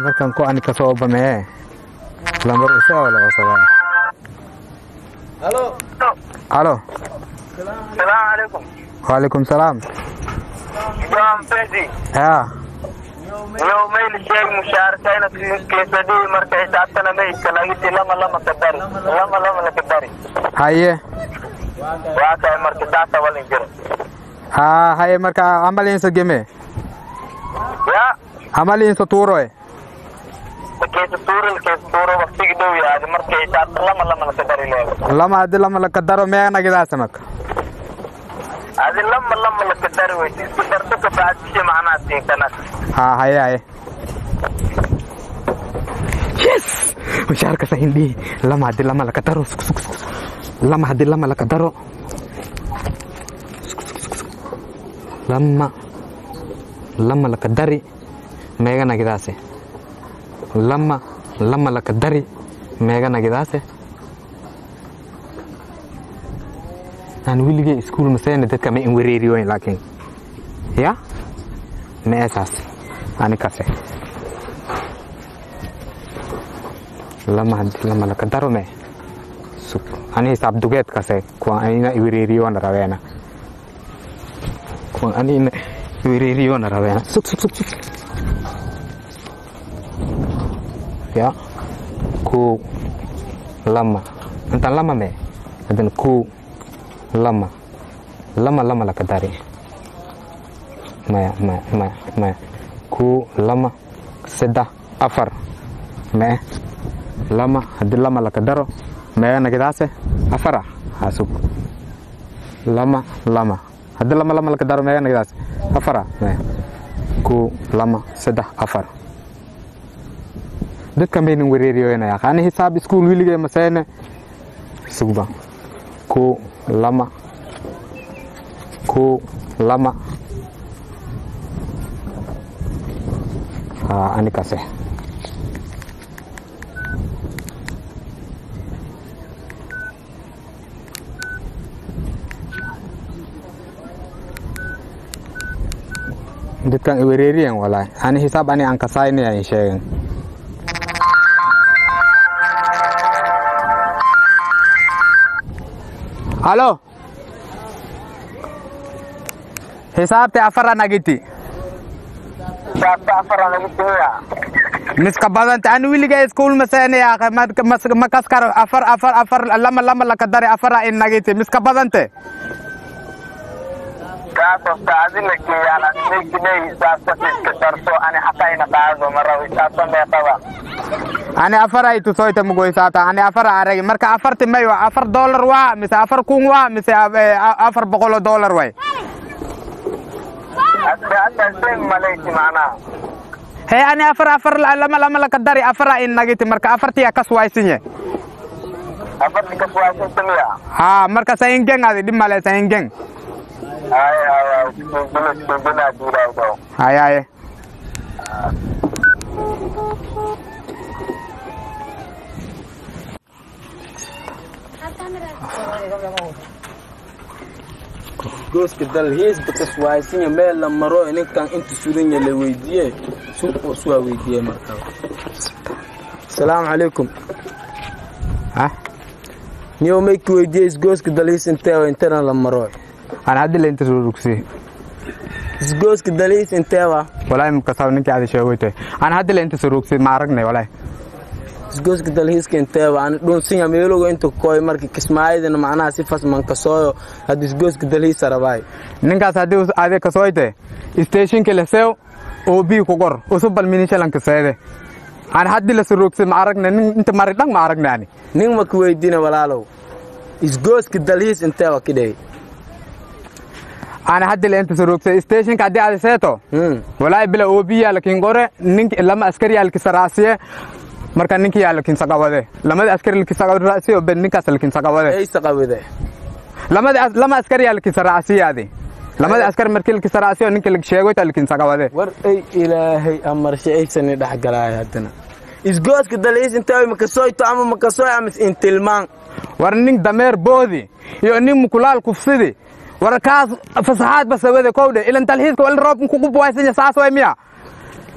markan ko ani kasoo bamee lambar isaa wala wasabaa halo halo Salaam alaikum. waalaikum salaam Jom Fezi. yaa Yow mail sheeg mushaarkayna keesadii marka xisaabtana maydka lagiti lama lama ka dari. Lama lama la ka dari. haye Waa kay marka saasa walin jiro. haa haye marka amaliinsa geme Ya. amaliinsa tuuroy Keesa tuuril keesa tuuro waqtigi dhow yaadi marka xisaabta lama lama la ka dari leego. lama hadii lama laka daro meenagidaasa marka Adi lama lama la ka dari weydi. Isku darto ka baadishe macnaa siinkanas. haa haye haye yes mushaarka sahindhihi lama hadii lama laka daro suk, suk, suk, suk. lama hadii lama laka daro Suk, suk, suk, suk. lama lama laka dari meeganagidaase lama lama laka dari meeganagidaase aan weligay iskuul maseena dadka ma in wareeriyoyn laakiin ya ma esaas ani kase lama hadii lama laka daro me suk ani hisaab dugeed kase kuwan anina iwereeriyoona rabeena kuwan anina iwereeriyoona rabeena suk suk suk suk ya ku lama intaan lama me hadan ku lama lama lama laka dari maya maya maya maya ku lama seddex afar mee lama hadii lama laka daro meeganagadaase afara hasug lama lama hadii lama lama laka daro meeganagadaase afara mee ku lama seddex afar dadkan baynan wareeriyoynaya ani hisaab iskuul wiligay maseene sugba ku lama ku lama haa ani kase dadkan iwereeriyan walahi ani hisaab ani aan kasaynaya in sheegen halo hisaabte afara nagiti Xisaabta afar lagu timiya. miska badanta ani wiliga iskuul maseene yaaqe makaskar afar afar afar lama lama laka dare afara in nagiti miska badante Kaasoo saacadina keeyaalan meekinay xisaabta iska darso ani xatayna qaado mara xisaabta meeqaba. ani afara ay tusoyte mugo hisaabta ani afara aragi marka afarti may wa afar dollar waa mise afar kun waa mise eh, afar boqolo dollar way Hadda hadda seen malayti macnaha. he ani afar afar lama lama laka dari afara in nagiti marka afartiya kaswaysinye Afarti ka suwaasan timiya. ha marka sayingeng adi dhib male sayingeng Ay ay ay iskuumbina iskuumbina duulaawdo. haye haye gooska dalxiis bakas waaysinya meel la maro ninkan inta sudanya la weydiiye suwaa weydiiye markaa asalaamu calaykum ha niyo mayki weydiiye isgooska dalxiis inteewa intana la maro ana haddi la inta soo rugsi isgooska dalxiis inteewa walahi makasaw ninki adi sheegoyte ana haddi la inta soo rugsi ma aragnay walahi isgooska dalxiiska inteewa ani dhunsinya meeloga inta koy marka kismaayadana macnaha si fasman kasooyo hadda isgooska dalxiisa rabaay ninkaas haddii us- adi kasoyte stationki lesew oo bii ku qor usubal minishalanka seede ana haddi la soo rugsi ma aragnay nin inta mari dhang ma aragnay ani nin maka weydiina walaalow isgooska dalxiis inteewa kidhey ana haddi la inta soo rugsi stationka haddii adi seeto Hmm. walahi bila obi yaalakin qore ninki lama askari yaalkisa raasiye marka ninki yaalakin saqawade lamada askari lakisa raasiye ben ninkaas lakin saqawade aysa qabide lamada as- lama askari yaalkisa raasiye adi lamada askari markii lakisa raasiye ninki lag sheegoyta lakin saqawade war ay ilaahay amarshe aysani dhexgalaay haddana isgooska dalxiis inteewa makasoyto ama makasoy ama intilmaan war nin dameer boodi iyo nin mukulaal kufsidi war kaas fasaxaad basawade kowdhe ilan talxiiska wali roobkan kugu buwaysanya saas way miya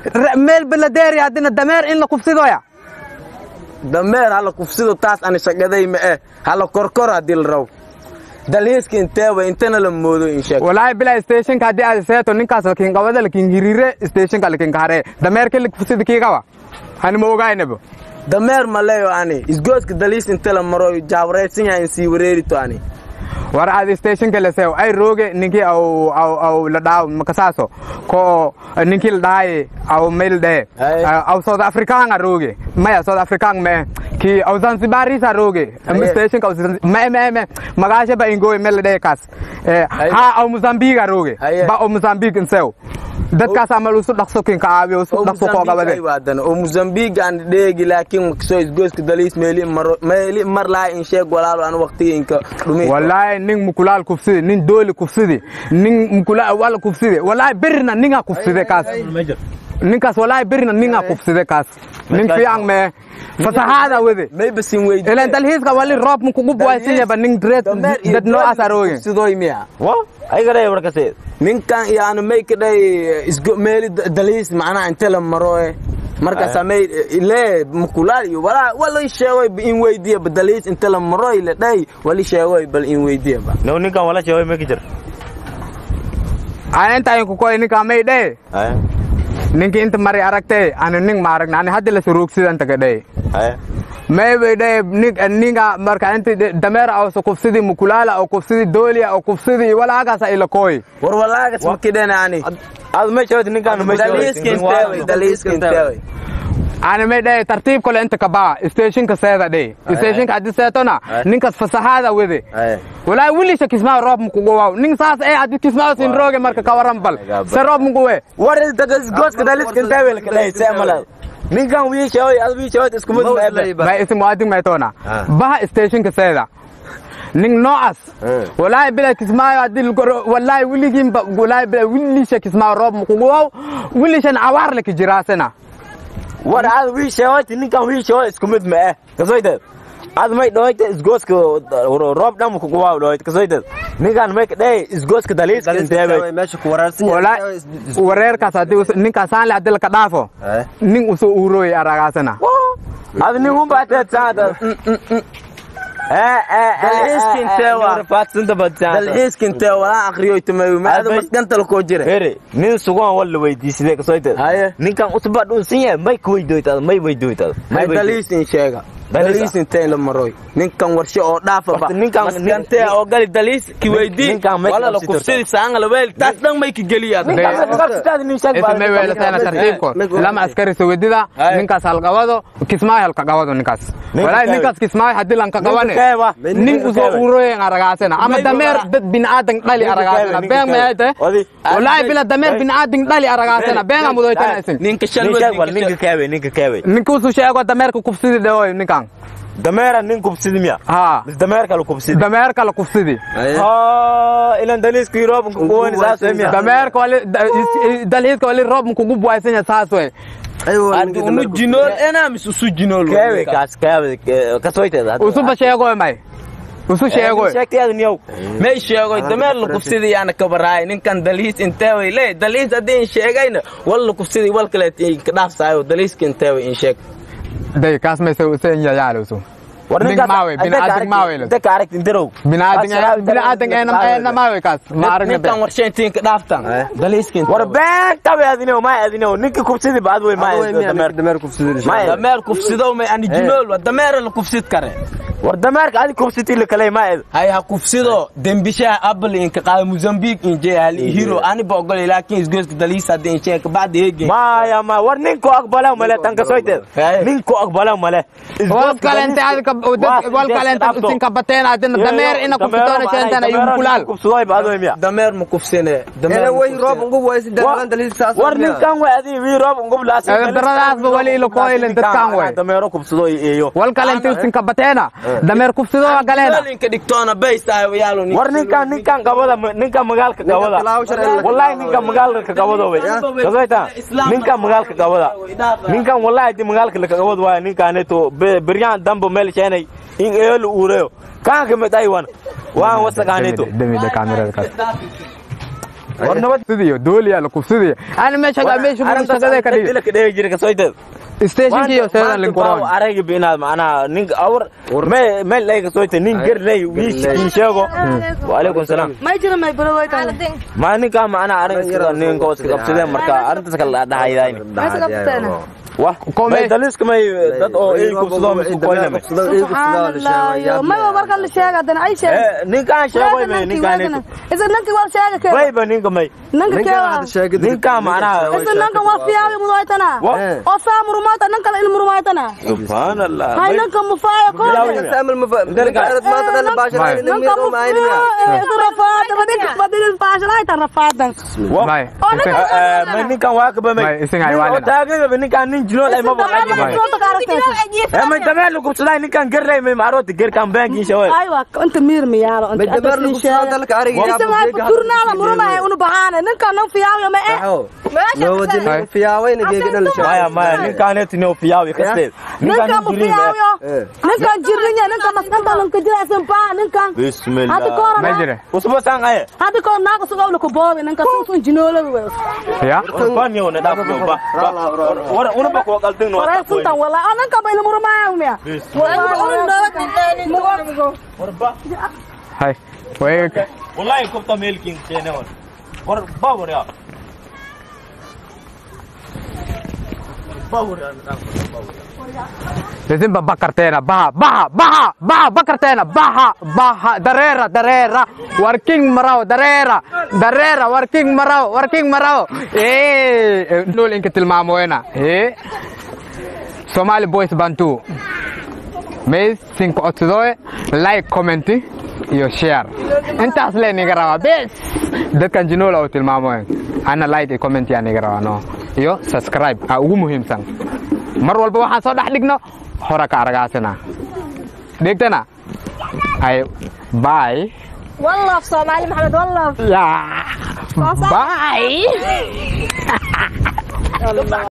Re- meel baladeeri haddina dameer in la kufsidoya dameer hala kufsido taas ani shaqaday ma eh hala korkor haddii la rabo dalhiiska inteeba intana la moodo in sheeg walaahi bilaa stationka haddii aad seeto ninkaas lakin qabada lakin hirire stationka lakin kahare dameerka la kufsida kiigawa hani ma ogaynaba dameer ma leeyo ani isgooska dalhiis inta la maro jaawaraysan yahay in sii wareerito ani war aad stationka la seew ay rooge ninkii aw aw aw la dhaaw makasaaso ko ninkii la dhaaye aw meel dhahe Aye. aw south african a rooge maya south african me ki aw zanzibarisa rooge Aye. stationka aw Zanzi- me me me magaasha ba ingoy meel la dhahe kaas Eh, Aye. ha aw mozambique a rooge Aye. ba aw mozambique in seew dadkaas amal usu dhaqso kin ka aabiyo usu dhaqso koo gabade waadana oo mozambique aan dheegi laakiin makasoo isgooska dalhiis meeli maro meeli mar laha in sheeg walaalo aan waqtigeenka dhumi wallahi nin mukulaal kufsidi nin dooli kufsidi nin mukulaal wala kufsidi wallahi birna ninga kufside kaas ninkaas wallahi birna ninga kufside kaas nin fiican me fasahaada wede mayba sin weydi ilan dalhiiska wali roob mukugu buwaysinyaba nin dreed dameer iyo dad noocaas arooge kufsidooy miya wa aygadhay warkase ninkan yaani may ka dhay isgo meeli da- dalhiis macnaha inta la maro eh markaasa may le mukulaal iyo walaa wala sheegoy ba in weydiya ba dalhiis inta la maro la dhay wali sheegoy bal in weydiya ba no ninkan wala sheegay ma ka jir ana inta ku koy ninka may dhe haya ninki inta mari aragte ana ning ma aragna ani hadda la suruugsidan inta ka dhe haya may bay dhe ninga marka inta dameer aw so kufsidi mukulaala aw kufsidi dooliya aw kufsidi wala hagaasa ila koy war walaagas ma kidhana ani aad ma sheegay ninkan ma dalhiiska inteeway dalhiiska inteeway ana may dhe tartiib kale inta ka baa stationka seeda dhe stationka haddi seetona ninkas fasahaada wede haya walaa wilisha kismaa roob mukuguwaw nin saas ee haddi kismaa sin rooge marka ka waran bal se roob mukuwe war gooska daliska intawel ka dhahay seemala ninkan wii sheegay ad wii sheegay isku mid ma ebe may isim muadin maytona Ah. baha stationka seeda nin noocaas Eh. walaahi bila kismaayo haddi walaahi wiligiinba walaahi bila wilisha kismaa roob mukuguwaw wilishan awaar laki jiraasena war aad wii sheegay ninkan wii sheegay isku mid ma eh kasoyteed aad may dhahoyte isgooska roob dhan ku guwaa dhahoyt kasoyteed ninkan may ka dhahay isgooska daliiska inteebe meesha ku waraarsan walaa wareerkaas haddi us- ninkaasaan le haddi laka dhaafo Eh. nin usoo uurooy aragaasena ad nin un baa teed saada Dalxiiska intee waa? faadsanta badsaada dalxiiska intee walaa akriyo tumayo ma ada Abay- maskanta la koo jira Heri, nin sugan wala weydiisade kasoyteed Haye. ninkan usba dhunsan yahay may ka weydoytaad may weydoytaad may dalhiis in sheega Dalhiis dalhiis intee la maroy ninkan warshe oo dhaafaba Horta ninkan- maskantee oo gali dalhiis ki weydii ninkan may wala la qabsi kufsidi saanga la weel taas dhan may ka geliyaa ismay weelatayna tartiibko lama askari sowedida Aye. ninkaas halqabado kismaayo halka qabado ninkaas Ninka walaahi keewe. ninkaas kismaayo haddii lanka qabane keewa. nin Ninka usoo keewe. uroyen aragaasena ama May dameer wala- dad binaadan dhali Ninka aragaasena keewe, been ninka mayayte keewe. Odi. walaahi bila dameer Hey. binaadan dhali aragaasena Hey. beenga mudoytana isin ninka ninka shalwad ninka keewe ninka keewe ninka usuu sheego dameerka kufsidi dhewoy ninkan dameera nin kubsidi miya ha mis dameerka la kubsidi dameerka la kufsidi ha ilan daliiska yuroob kuwani saas wey miya dameerka wali da- is- dalhiiska wali roob mukugu buwaysanya saas wey unu jinool ena mis usu jinool keewe kaas keewe kasoyteed usuba sheegoy may usu sheegoy sheegteed niyow may sheegoy dameer la kufsidi yaana kabaraay ninkan dalhiis inteeway le dalhiis haddii in sheegayna wal la kufsidi wal kale ka dhaafsaayo dalhiiska inteeway in sheeg day kaas may se se yayaale usu war Ning maawe, binaadin maawe la. inta ka aragti interow binaadan binaadan eenam eenam maawe kaas ma aragna ninkan be warshayntiin ka dhaaftan Eh. dalhiiska war been tabe adinow ma adinow ninka kubsidi baad wey ma dameer dameer kufsidin ma dameer kufsidow may ani jinool wa dameera la kufsid kare war dameerka adi kubsiti la kale ma ed hay ha kufsido dembishaha apple inka qaada mozambique inje hali hiro ani ba ogolay laakiin isgoyska dalhiis haddii in sheeg kabacdi heegen maya ma war ninko aqbala male tan kasoyteed Hey. ninko aqbala male wal kalente adika wal kalente usin kabateen adina dameer ina kuftoona sheentana iyo kulal kubsudoy baad wey miya dameer ma kufsine ele way roob ugu waysi dameeran dalhiis saas war ninkan wey adi wii roob ngub laas daradaasba wali ilo koylin dadkan wey dameero kubsudo iyo wal kalente usin kabateena dameer kufsido waa galeena inka dhigtoona baystahay yaalo war ninkan ninkan qabada ninkan magaalka qabada wallahi ninkan magaalka qabada wey kasoyta ninkan magaalka qabada ninkan wallahi di magaalka la qabada waa ninkaneto beryan dambo meel sheenay in eelo uureyo kaan kamid aywan waan wasaqaaneto demida kamerada kaas war nabad sidiyo dooliya la kufsidiyo ana meesha meesha shaqada ka dhig dilka dheegi jira kasoyteed stationkiyo seedan lin quran arayga binaad macnaha ninka awr me meel ay kasoyte nin garley wiish sheego waalaykum salaam may jira may barowaytan ma ninka macnaha arrinka ninka iska qabsadeen marka arrintaas kala dhahaydayn Mas qabteena wah may daliska may dad oo ay kubsado misku koyname subhanallah may warkan la sheega hadana ay sheeg ninkaan sheego may ninkaan isa nanki wal sheega ke bayba ninka may nanka ke ninka macnaha isa nanka wal fiyaawi mudaytana Wa- oo saa murumaata nanka la ilmu rumaaytana subhanallah hay nanka mufaayo ko nanka mufaayo rafaada badin badin baashalayta rafaadan may oo ninka may ninkan waa ka bamay may isin ay waalina taagayba ninkaan nin jinool ay maba Eh, may dameen lagu kubsaday ninkan garley may maarota gerkan bankiin shaway aywa inta miir miyaalo isa may kurnaala murumaya unu baxaana ninka nan fiyaawi ma eh maya maya ninkaaneti noo fiyaawi kasteed ninka ninkaan mu nin jirin fiyaawiyo ninkan jirninya ninka maskanta lanka jiraysan baa ninkan hadi bismillah koora may jire usba sangaye hadi koor naaga sugawla ku boobi ninka suusun jinoolada wey ya banyo na daf yo ba wara una ba ko qaltin no waray suntan wala oo ninka bayna murumaya umiya hay way wallahi kubta melkin kene war war ba war ya ba war ya Lesin bakarteena baha baha baha baha bakarteena baha baha dareera dareera working maraw dareera dareera working maraw working maraw eh lol inka tilmaamoyna eh Somali boys bantu may cinco otdoe like comment iyo share intaas le niga rabaa bes dadkan jinola oo tilmaamoyen ana like iyo comment yaa niga rabaa no iyo subscribe aa ugu muhiimsan mar walba waxaan soo dhex dhigno hora ka aragaasina dhegtana ay bye والله في صومالي محمد والله ya bye